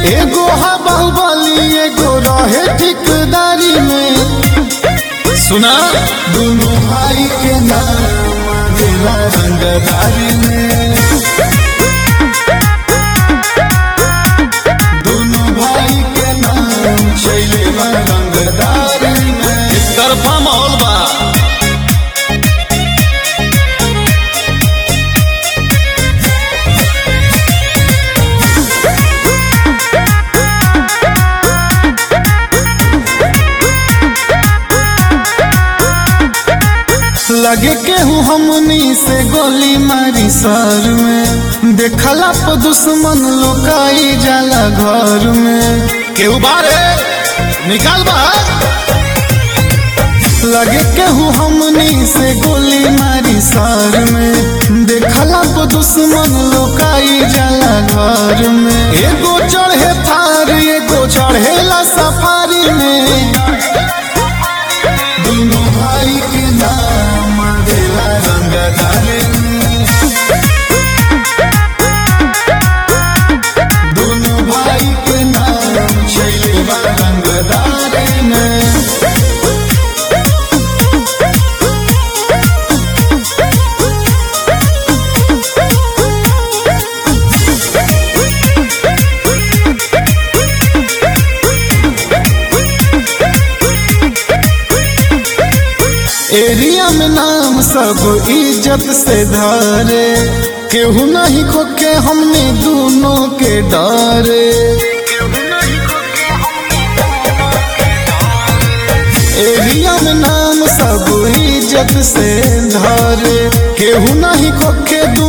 एगो हा बाहुबली एगो रहे ठिकदारी में सुना दोनों भाई के नाम दिला रंगदारी में दोनों भाई के नाम चले रंगदारी में तरफा माहौल बा लगे केहू हमनी से गोली मारी सर में देखला पर दुश्मन लोकाई जाला घर में केहू बारे निकाल बा लगे केहू हमनी से गोली मारी सर में देखला पर दुश्मन लोकाई जाला घर में एगो चढ़े थार एगो चढ़ेला सफारी में दोनों भाई के नाम देला रंगदारी में दोनों भाई के नाम चले रंगदारी में एरिया में नाम सब इज्जत से धरे केहू नहीं खोके हमने दोनों के डरे एरिया में नाम सब इज्जत से धरे केहू नहीं खोके